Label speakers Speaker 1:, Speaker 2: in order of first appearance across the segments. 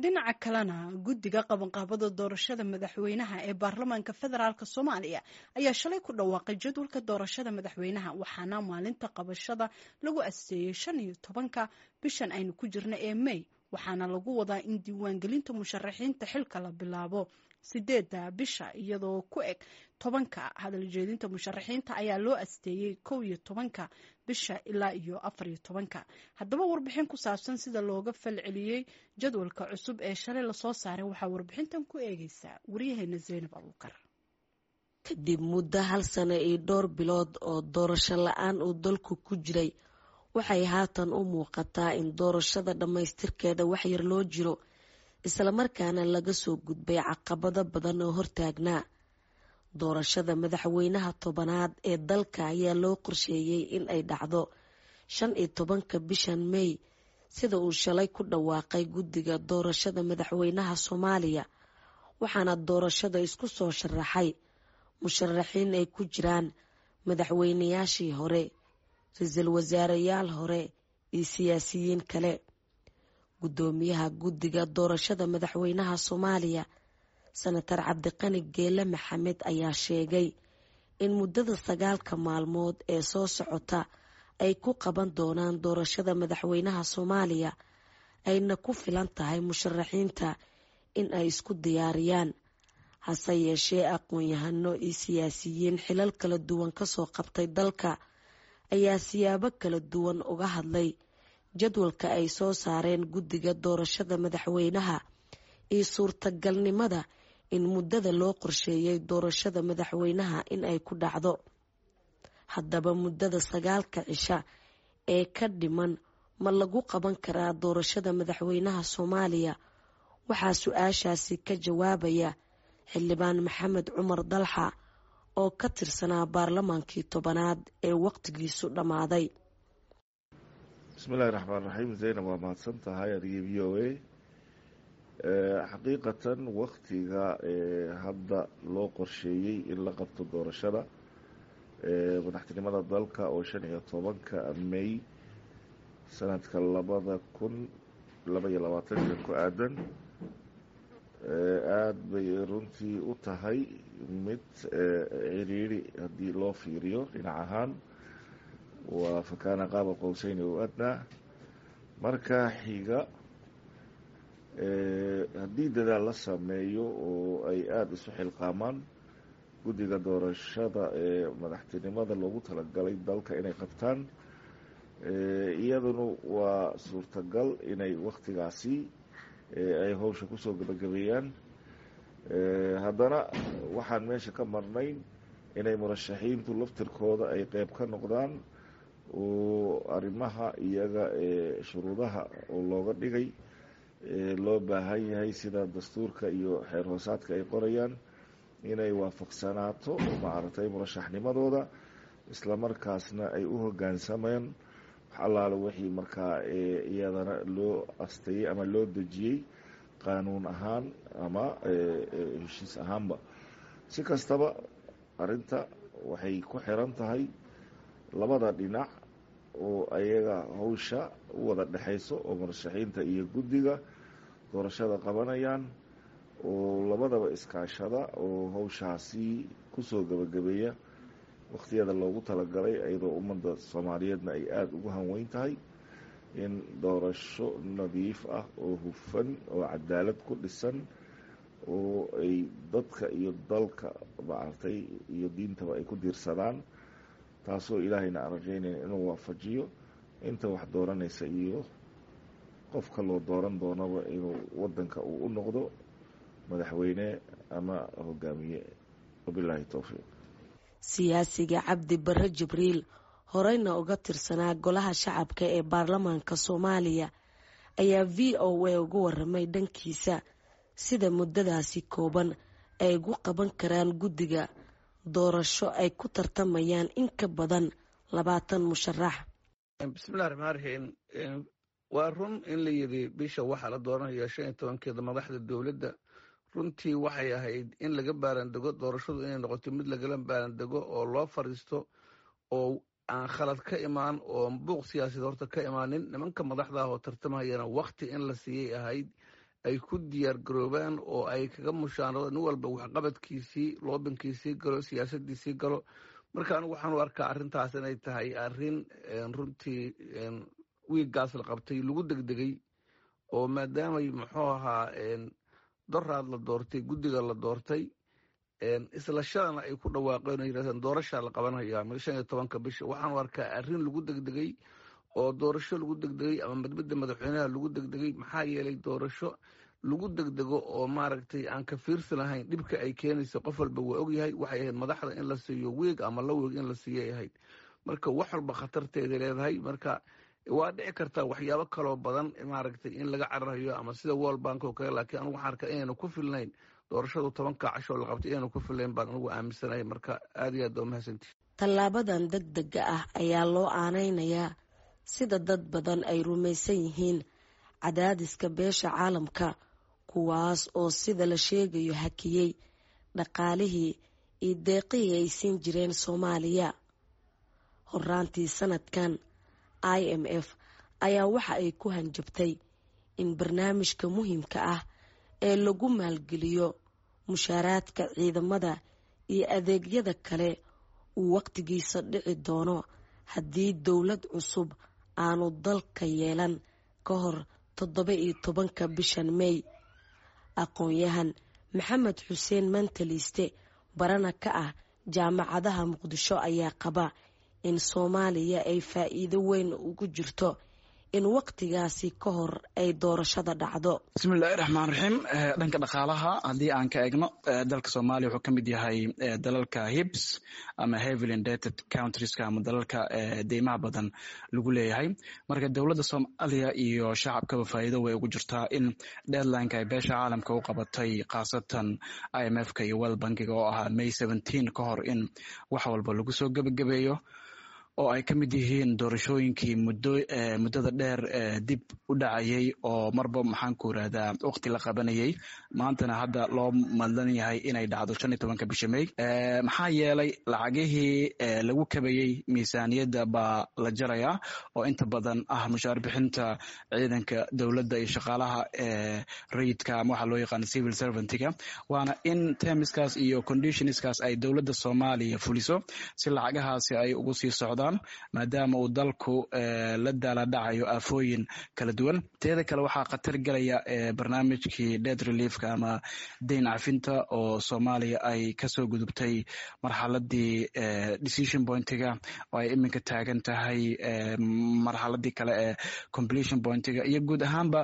Speaker 1: dhinaca kalena guddiga qabanqaabada doorashada madaxweynaha ee baarlamaanka federaalk soomaaliya ayaa shalay ku dhawaaqay jadwalka doorashada madaxweynaha waxaana maalinta qabashada lagu asteeyey shan iyo tobanka bishan aynu ku jirna ee may waxaana lagu wadaa in diiwaangelinta musharaxiinta xilka la bilaabo sideedda bisha iyadoo ku eg tobanka hadaljeedinta musharaxiinta ayaa loo asteeyey kow iyo tobanka bisha ilaa iyo afar iyo tobanka haddaba warbixin ku saabsan sida looga falceliyey jadwalka cusub ee shalay lasoo saaray waxaa warbixintan ku eegeysaa waryaheena zaynab abuukar
Speaker 2: kadib muddo hal sano iyo dhowr bilood oo doorasho la-aan uu dalku ku jiray waxay haatan u muuqataa in doorashada dhammaystirkeeda waxyar loo jiro islamarkaana laga soo gudbay caqabado badan oo hortaagnaa doorashada madaxweynaha tobanaad ee dalka ayaa loo qorsheeyey in ay dhacdo shan iyo tobanka bishan may sida uu shalay ku dhawaaqay guddiga doorashada madaxweynaha soomaaliya waxaana doorashada isku soo sharaxay musharaxiin ay ku jiraan madaxweynayaashii hore ra-iisul wasaareyaal hore iyo siyaasiyiin kale guddoomiyaha guddiga doorashada madaxweynaha soomaaliya senatar cabdiqani geele maxamed ayaa sheegay in muddada sagaalka maalmood ee soo socota ay ku qaban doonaan doorashada madaxweynaha soomaaliya ayna ku filan tahay musharaxiinta in ay isku diyaariyaan hase yeeshee aqoon-yahano iyo siyaasiyiin xilal kala duwan kasoo qabtay dalka ayaa siyaabo kala duwan uga hadlay jadwalka ay soo saareen guddiga doorashada madaxweynaha iyo suurtagalnimada in muddada loo qorsheeyay doorashada madaxweynaha in ay ku dhacdo haddaba muddada sagaalka cisha ee ka dhiman ma lagu qaban karaa doorashada madaxweynaha soomaaliya waxaa su-aashaasi ka jawaabaya xildhibaan maxamed cumar dalxa oo ka tirsanaa baarlamaankii tobanaad ee waqtigiisu dhammaaday
Speaker 3: bismillahi raxmaan raxiim zaynab waa mahadsan tahay adigii v o a xaqiiqatan waktiga hadda loo qorsheeyey in la qabto doorashada madaxtinimada dalka oo shan iyo tobanka may sanadka labada kun laba iyo labaatanka ku aadan aada bay runtii u tahay mid ciriiri haddii loo fiiriyo dhinac ahaan waa fakaana qaaba qowseyni u adnaa marka xiga haddii dadaal la sameeyo oo ay aada isu xilqaamaan guddiga doorashada ee madaxtinimada loogu talagalay dalka inay qabtaan iyaduna waa suurtagal inay waktigaasi ay howsha kusoo gabagabeeyaan haddana waxaan meesha ka marnayn inay murashaxiintu laftirkooda ay qeyb ka noqdaan oo arrimaha iyaga ee shuruudaha oo looga dhigay loo baahan yahay sida dastuurka iyo xeer hoosaadka ay qorayaan inay waafaqsanaato maaragtay murashaxnimadooda islamarkaasna ay u hogaansamaan wax allaale wixii markaa iyadana loo asteeyey ama loo dejiyey qaanuun ahaan ama heshiis ahaanba si kastaba arrinta waxay ku xiran tahay labada dhinac oo ayaga hawsha u wada dhexayso oo murashaxiinta iyo guddiga doorashada qabanayaan oo labadaba iskaashada oo hawshaasi kusoo gabagabeeya wakhtiyada loogu talagalay iyadoo ummadda soomaaliyeedna ay aada ugu hanweyn tahay in doorasho nadiif ah oo hufan oo cadaalad ku dhisan oo ay dadka iyo dalka maaragtay iyo diintaba ay ku diirsadaan taasoo ilaahayna aan rajaynayna inuu waafajiyo inta wax dooranaysa iyo qofka loo dooran doonaba inuu wadanka uu u noqdo madaxweyne ama hogaamiye wabilaahi towfiiq
Speaker 2: siyaasiga cabdi bare jibriil horeyna uga tirsanaa golaha shacabka ee baarlamaanka soomaaliya ayaa v o a uga waramay dhankiisa sida muddadaasi kooban ay ugu qaban karaan guddiga doorasho ay ku tartamayaan in ka badan labaatan musharax
Speaker 4: bismillahi raxmaan raxiim waa run in la yidhi bisha waxaa la dooranaya shan iyo tobankeeda madaxda dowladda runtii waxay ahayd in laga baarandego doorashadu inay noqoto mid lagala baarandego oo loo fariisto oo aan khalad ka imaan oo buuq siyaasadeed horta ka imaanin nimanka madaxda ah oo tartamayana wakti in la siiyey ahayd ay ku diyaar garoobaan oo ay kaga mushaanado nin walba waxqabadkiisii loobinkiisii galo siyaasadiisii galo marka anigu waxaan u arkaa arrintaas inay tahay arrin runtii wiiggaas la qabtay lagu degdegay oo maadaamay muxuu ahaa doraad la doortay guddiga la doortay isla shadana ay ku dhawaaqeen oo yidhahdeen doorashaa la qabanaya shan iyo tobanka bisha waxaan u arkaa arrin lagu degdegay oo doorasho lagu degdegay ama madmadda madaxweynaha lagu degdegay maxaa yeelay doorasho lagu degdego oo maaragtay aan ka fiirsi lahayn dhibka ay keenayso qof walba waa ogyahay waxay ahayd madaxda in la siiyo weeg ama la weeg in la siiyay ahayd marka wax walba khatarteeda leedahay marka waa dhici kartaa waxyaabo kaloo badan maaragtay in laga cararayo ama sida world bank oo kale laakiin anigu waxaan arkaa inaynu ku filnayn doorashadu tobanka cashoo la qabtay inaynu ku filnayn baan anigu aaminsanahay marka aad iyo aad baa umahadsantihi
Speaker 2: tallaabadan deg dega ah ayaa loo aanaynayaa sida dad badan ay rumaysan yihiin cadaadiska beesha caalamka kuwaas oo sida la sheegayo hakiyey dhaqaalihii iyo deeqihii ay siin jireen soomaaliya horaantii sanadkan i m f ayaa waxa ay ku hanjabtay in barnaamijka muhiimka ah ee lagu maalgeliyo mushaaraadka ciidamada iyo adeegyada kale uu waqtigiisa dhici doono haddii dowlad cusub aanu dalka yeelan ka hor toddoba iyo tobanka bishan mey aqoon-yahan maxamed xuseen mantaliiste barana ka ah jaamacadaha muqdisho ayaa qaba in soomaaliya ay faa'iido weyn ugu jirto in waqtigaasi ka hor ay doorashada dhacdo
Speaker 5: bismillahi raxmaan raxiim dhanka dhaqaalaha haddii aan ka eegno dalka soomaaliya wuxuu ka mid yahay dalalka hibs ama heavily indated countrieska ama dalalka deymaha badan lagu leeyahay marka dowladda soomaaliya iyo shacabkaba faa'iido way ugu jirtaa in deadlineka ay beesha caalamka u qabatay khaasatan i m f ka iyo world bankiga oo ahaa may seventeen ka hor in wax walba lagu soo gebagabeeyo oo ay ka mid yihiin doorashooyinkii muddada dheer dib u dhacayay oo marba maxaan ku irahdaa waqti la qabanayay maantana hadda loo madlan yahay inay dhacdo shan iyo tobanka bisha may maxaa yeelay lacagihii lagu kabayey miisaaniyadda baa la jarayaa oo inta badan ah mushaar bixinta ciidanka dowladda iyo shaqaalaha rayidka ama waxaa loo yaqaana civil servantga waana in termiskaas iyo conditionskaas ay dowladda soomaaliya fuliso si lacagahaasi ay ugu sii socdaan maadaama uu dalku la daala dhacayo aafooyin kala duwan teeda kale waxaa khatar gelaya barnaamijkii dead reliefka ama dayn cafinta oo soomaaliya ay kasoo gudubtay marxaladii decision pointiga oo ay iminka taagan tahay marxaladii kale ee completion pointiga iyo guud ahaanba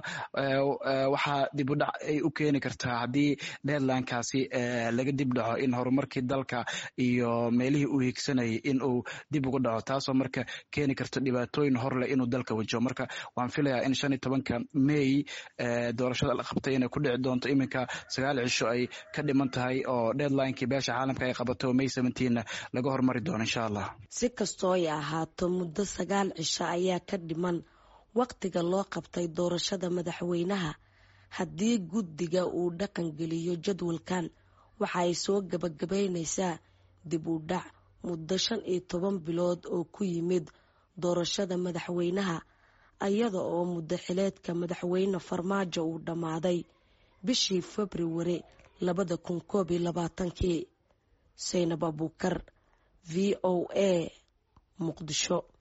Speaker 5: waxaa dib u dhac ay u keeni kartaa haddii deadlinekaasi laga dib dhaco in horumarkii dalka iyo meelihii uu higsanayay in uu dib ugu dhaco taasoo marka keeni karto dhibaatooyin horleh inuu dalka wajaho marka waan filayaa in shan iyo tobanka may doorashada la qabtay inay ku dhici doonto iminka sagaal cisho ay ka dhiman tahay oo deadlinekii beesha caalamka ay qabato may seventeenna laga hormari doono insha allah
Speaker 2: si kastoo ay ahaato muddo sagaal cisho ayaa ka dhiman waqtiga loo qabtay doorashada madaxweynaha haddii guddiga uu dhaqan geliyo jadwalkan waxa ay soo gabagabaynaysaa dib u dhac muddo shan iyo toban bilood oo ku yimid doorashada madaxweynaha iyada oo muddo xileedka madaxweyne farmaajo uu dhammaaday bishii februari labada kun koob iyo labaatankii saynab abuukar v o a muqdisho